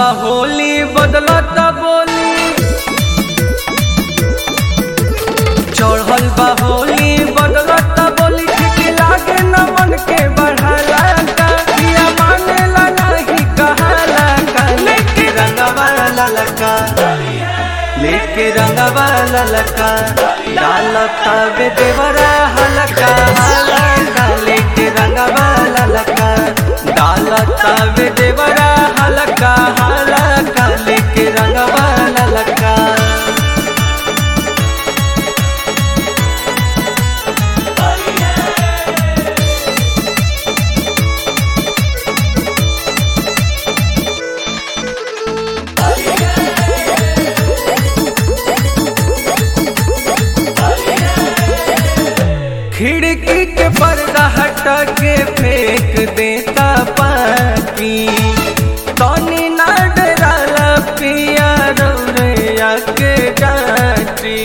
होली बदलत बोली चढ़ल बा होली बदलत बोली ठीक लागे न मन के बढ़ाला का किया मानेला नहीं कहाला का लेके रंगवा ललका लेके रंगवा ललका डालता बे देवरा हलका हलका लेके रंगवा ललका डालता बे देवरा हलका हलका लेके रंगवा ललका खिड़की के पर्दा हटा के फेंक देता पाकी तनी ना डराला पिया रौरैया के डाटी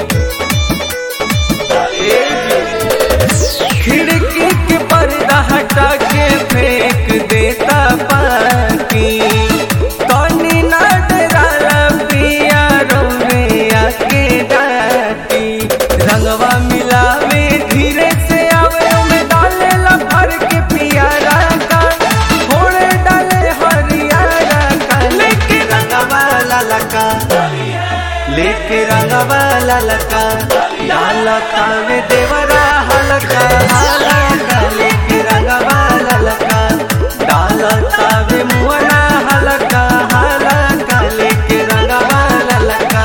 खिड़की के पर्दा हटा के फेंक देता पाकी तनी ना डराला पिया रौरैया के डाटी रंगवा मिलावे धीरे से आवे में डाले ला भर के पियारा का थोड़े डाले हरियारा का लेके रंगवा ललका लेके रंगवा ललका डालता में देवरा हलका हलका लेके रंगवा ललका डालता में मुअना हलका हलका लेके रंगवा ललका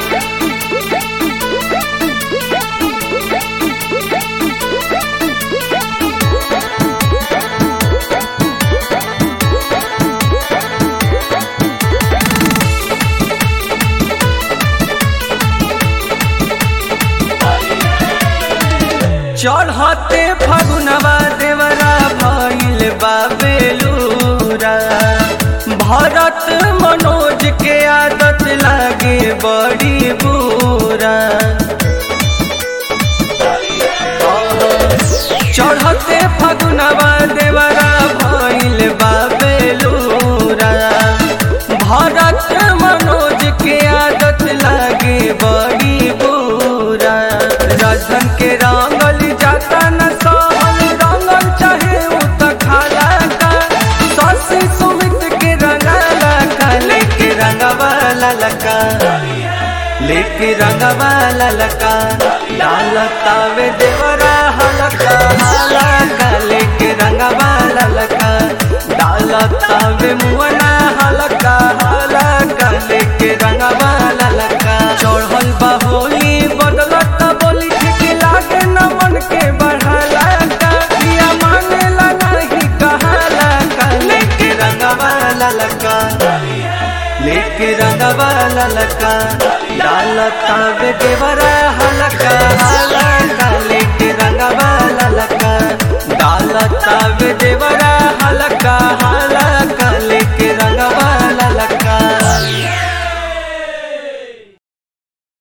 चढ़ते फगुनवा देवरा भइल बाबेलूरा भरत मनोज के आदत लागे बड़ी बुरा चढ़ते फगुनवा देवरा भइल बाबेलूरा भरत मनोज के आदत लागे बड़ी बुरा राजधन के रंगल जाता न सहल रंगल चाहे उ त खाला का ससी सुमित के रंगाला का लेके रंगवा ललका लेके रंगवा ललका डालता वे देवरा हलका हलका लेके रंगवा ललका डालता वे मुअना हलका हलका लेके रंगवा ललका चढ़ल बा होली बदलत बोली ठीक लागे न मन के बढ़ाला का किया मानेला नहीं कहाला का लेके रंगवा ललका लेके रंगवा ललका डालता बे देवरा हलका हलका लेके रंगवा ललका डालता बे देवरा हलका हलका